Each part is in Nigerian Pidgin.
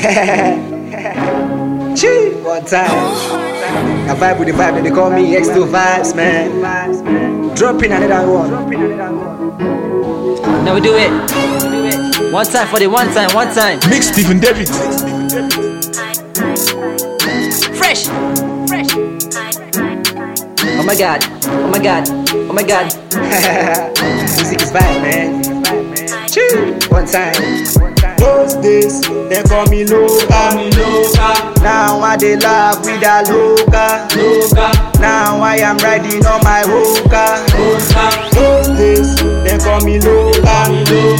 Chee, one time. I vibe with the vibe, they call me X2 Vibes, man. Dropping another one. Now we do it. One time for the one time, one time. Mix Stephen David. Fresh. Fresh. Oh my god. Oh my god. Oh my god. Music is vibe, man. Chee, one time. Those days, they call me Loca. Now I dey laugh with a Loca. Now I am riding on my Hoka. Those days, they call me Loca.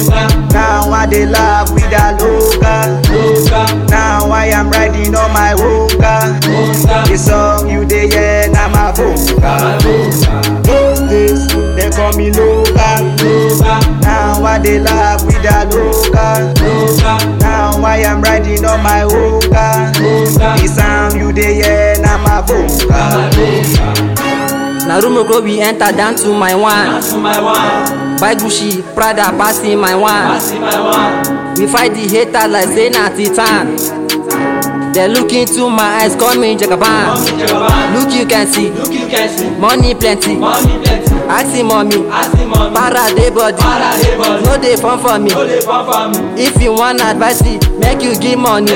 Now I dey laugh with a Loca. Now I am riding on my Hoka. The song you dey hear na my vocal. Those days, they call me Loca. Now I dey laugh with a Loca. Now I am riding on my Hoka. The sound you dey hear na my vocal. Now room go we enter down to my one. Buy Gucci, Prada, passing my one. We fight the haters like say na titan. They look into my eyes, call me Jagaban. Look you can see, money plenty. Ask him mommy, para dey body. No dey fun for me. If you want advice, make you give money.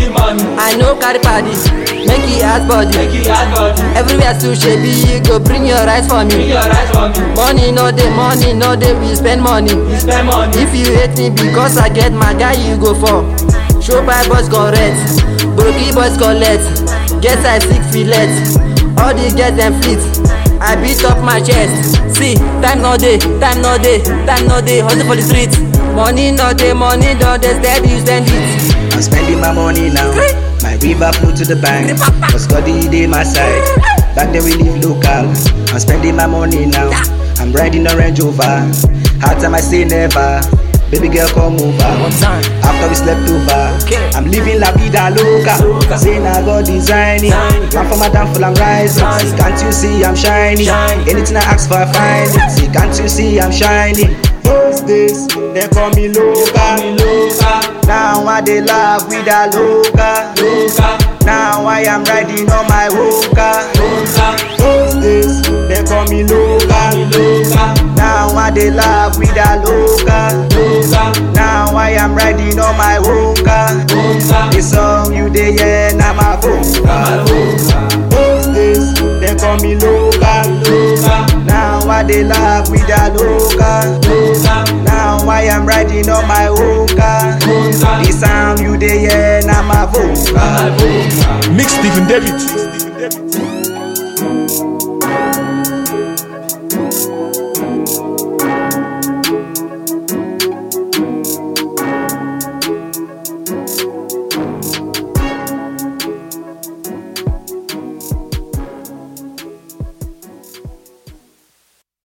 I no carry party, make you ask body. Everywhere to shebi, you go bring your rice for me. Money no dey, money no dey, we spend money. If you hate me because I get my guy, you go for. Show by boys correct, broky boys collect. Get side six fillet, all the girls dem fleet. I beat up my chest. See, time no dey, time no dey, time no dey. Hustle for the street. Money no dey, money no dey. Steady you spend it. I'm spending my money now. My river flow to the bank. Cause God he dey my side. Back then we live local. I'm spending my money now. I'm riding a Range Rover. Hard time I say never. Baby girl come over. time. After we slept over. Okay. I'm living la vida loca. Say now God designing. Man for my downfall I'm rising. See, can't you see I'm shining? Anything I ask for I find it. See, can't you see I'm shining? Those days they call me loca. Now I dey laugh with a loca. Now I am riding on my Hoka. Those days they call me loca. Now I dey laugh with a loca. Now I am riding on my Hoka. The song you dey hear na my vocal. Those days they call me loca. Now I dey laugh with a loca. Now I am riding on my Hoka. The sound you dey hear na my vocal. Mix Stephen David.